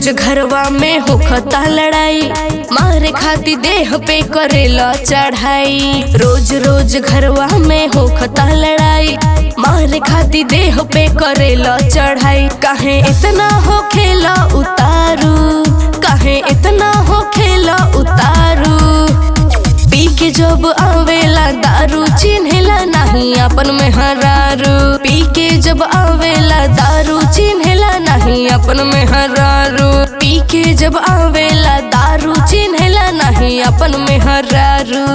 रोज घरवा में होखता लड़ाई मारे खाती देह पे करेला चढ़ाई रोज रोज घरवा में होखता लड़ाई मारे खाती देह पे करेला चढ़ाई काहे इतना हो खेला उतारू काहे इतना हो खेला उतारू पी के जब आवेला दारू चिन्हेला नहीं अपन में हरारू पी के जब आवेला दारू चिन्हेला नहीं अपन में हरारू पी के जब आवेला दारू चिन्हेला नहीं अपन में हरारू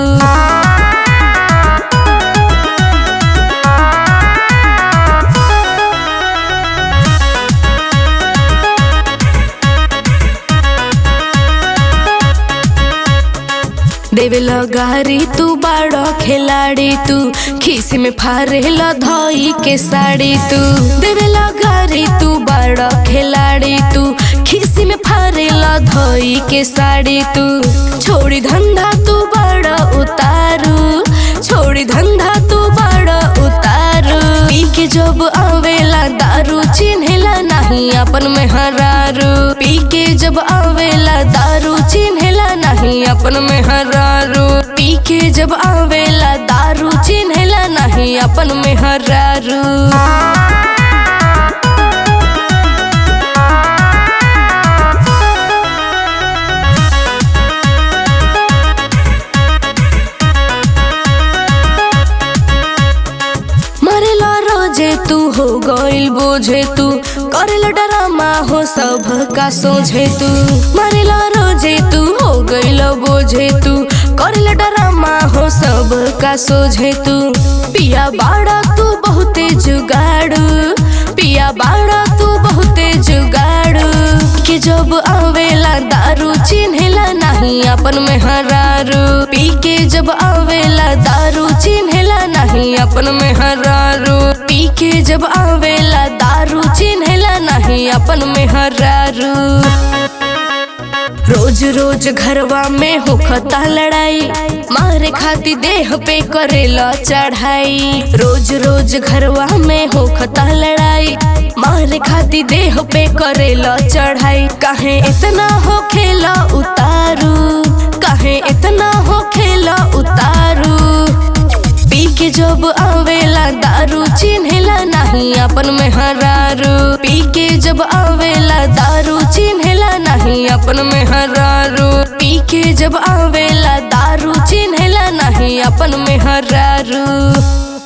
देवेला गारी तू बाड़ो खिलाड़ी तू खीसी में फारेला धोई के साड़ी तू देवेला गारी तू बाड़ो खिलाड़ी तू खीसी में फारेला धोई के साड़ी तू छोड़ी धंधा तू बाड़ो उतारू छोड़ी धंधा तू बाड़ो उतारू पी के जब आवेला दारू चिन्हेला नहीं अपन में हरारू पी के जब आवेला दारू चिन्हेला नहीं अपन में हरारू पी के जब आवेला दारू चिन्हेला नहीं अपन में हरारू मरेला रोजे तू हो गइल बोझे तू करेला डरामा हो सब का सोझे तू मरेला रोजे तू हो गइल बोझे तू करेला डरामा हो सब का सोझे तू पिया बाड़ा तू बहुते जुगाड़ू पिया बाड़ा तू बहुते जुगाड़ू के जब आवेला दारू चिन्हेला नहीं अपन में हरारू पी के जब आवेला दारू चिन्हेला नहीं अपन में हरारू पी के जब आवेला दारू चिन्हेला नहीं अपन में हरारू रोज रोज घरवा में होखता लड़ाई मारे खाती देह पे करेला चढ़ाई रोज रोज घरवा में होखता लड़ाई मारे खाती देह पे करेला चढ़ाई काहे इतना हो खेला उतारू काहे इतना हो खेला उतारू पी के जब आवेला दारू चिन्हेला नहीं अपन में हरारू पी के जब आवेला दारू चिन्हेला नहीं अपन में हरारू पी के जब आवेला दारू चिन्हेला नहीं अपन में हरारू